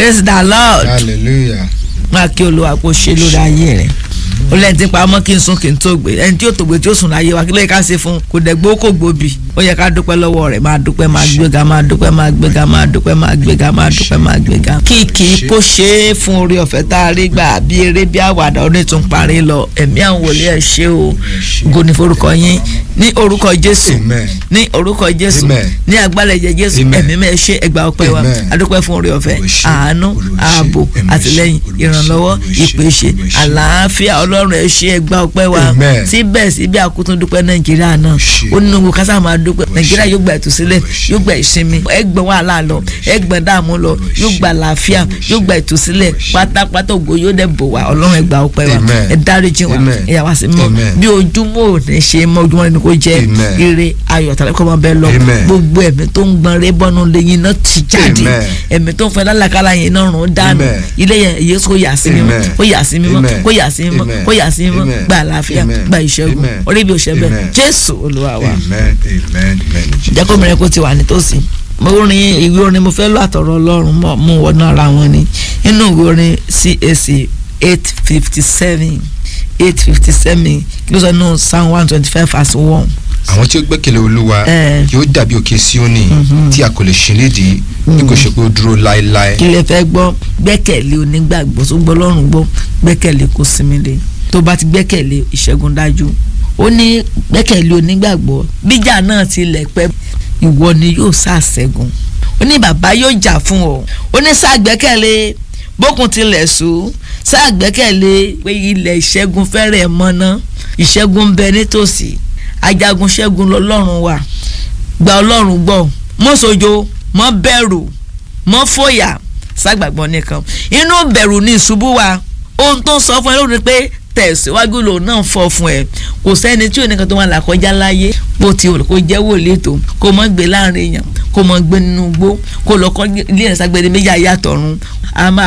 praise the lord hallelujah máa kí olúwa kó ṣe lórí ayé rẹ ó lẹ́yìn tí ń pa ọmọ kí n sún kí n tó gbé ẹni tí yóò tó gbé tí yóò sùn láyé wa kí ló yẹ ká ṣe fún un kò dẹ̀ gbó kò gbóbi ó yẹ ká dúpẹ́ lọ́wọ́ rẹ̀ máa dúpẹ́ máa gbéga máa dúpẹ́ máa gbéga máa dúpẹ́ máa gbéga máa dúpẹ́ máa gbéga. kíkì kó ṣe é fún orí ọ̀fẹ́ tá a rí gbà bí eré bí àwàdà ọdún tún parí lọ ẹ̀mí àwọn wòlíì ẹ̀ ṣe o goni forúkọ yín ní orúkọ jésù Amen. ní orúkọ jésù Amen. ní agbálẹ̀ ẹ̀jẹ̀ jésù Amen. ẹ̀mí mẹ́ ṣe ẹgbà ọpẹ́ wa Amen. adúpẹ́ fún orí ọ̀fẹ́ Olúwa ṣe, àánú Olúwa ṣe, ààbò Olúwa ṣe, àtìlẹ́yìn Olúwa ṣe, ìrànlọ́wọ́ Olúwa ṣe, ìpèsè Olúwa ṣe. àlàáfíà ọlọ́run ẹ ṣé ẹgbà ọpẹ́ wa Amen. síbẹ̀ síbẹ̀ àkútún dúpẹ́ nàìjíríà náà ṣe. ó nínú gbogbo kásá máa dúpẹ́ Olúwa nàìjíríà ṣe. yóò gba ìtúsílẹ̀ Olúwa ṣe. yóò gba ìsinmi ẹgbẹ́ wàhálà lọ ẹgbẹ́ dààmú lọ Olúwa yóò ṣe. gba àlàáfíà Olúwa ṣe. yóò gba ìtúsílẹ̀ Olúwa ṣe. pátápátá ògo yóò dẹ̀ bò wá ọlọ́run ẹgbà ọpẹ́ wa Amen. ẹ dáríjì wa Amen. ẹ yà wá sí mọ́ Amen. bí ojúmọ́ ò ní ṣe mọ́ ojúmọ́ ni kò jẹ́ Amen. ire ayọ̀ tàbí kọ́ máa bẹ́ẹ̀ lọ Amen. gbogbo ẹ̀mí tó ń gbọ́n rẹ́ bọ́nú lẹ́yìn náà ti jáde Amen. ẹ̀mí tó ń fẹ́ lálàkàlà yẹn náà rún dànù Amen. ilé yẹn èyí kò yà sí mímọ́ Amen. kó yà sí mímọ́ Amen. kó yà sí mímọ́ Amen. kó yà sí mímọ́ Amen. gba àlàáfíà Amen. gba ìṣẹ́gun Amen. orí bí o ṣe bẹ́ẹ̀ Amen. jésù olúwa wa amen amen amen jẹ́ kó mìíràn kó ti wà nítòsí mo rin ìwé orin mo fẹ́ lọ àtọ̀rọ̀ ọlọ́run mọ̀ mú wọnú ara wọn ni nínú ìwé orin CAC eight fifty seven eight fifty seven kí ló sọ nínú psalm one twenty five verse one àwọn tí ó gbẹ́kẹ̀lé olúwa Eh. yóò dàbí òkè síónì tí a kò lè ṣí nídìí bí kò ṣe pé ó dúró láéláé kí lè fẹ́ gbọ́ gbẹ́kẹ̀lé onígbàgbọ́ tó gbọ́ lọ́rùn gbọ́ gbẹ́kẹ̀lé kó sinmi lé tó bá ti gbẹ́kẹ̀lé ìṣẹ́gun dájú ó ní gbẹ́kẹ̀lé onígbàgbọ́ bíjà náà ti lẹ̀ pẹ́ ìwọ ni yóò ṣàṣẹ́gun ó ní bàbá yóò jà fún ọ ó ní ṣàgbẹ́kẹ̀lé bókun tilẹ̀ sùn ṣàgbẹ́kẹ̀lé pé ilẹ̀ ìṣẹ́gun fẹ́rẹ̀ mọ́ná ìṣẹ́gun ń bẹ nítòsí ajagun ṣẹ́gun lọ́lọ́run wà gba ọlọ́run gbọ́ mọ́ sojo mọ́ bẹ̀rù mọ́ fòyà ságbàgbọ́ nìkan inú bẹ̀rù ní ìṣubú wa ohun tó ń sọ fún ẹ lónìí pé tẹ̀síwájú lòun náà fọ́ fún ẹ kò sẹ́ni tí oníkan tó wà là kọjá láyé bó ti wò kó jẹ́ wòlíì tó kó mọ́ gbé láàrin èèyàn kó mọ́ gbé nínú igbó kó lọ kọ́ ilé ìrẹsàgbẹ́ni méjì ayé àtọ̀run a máa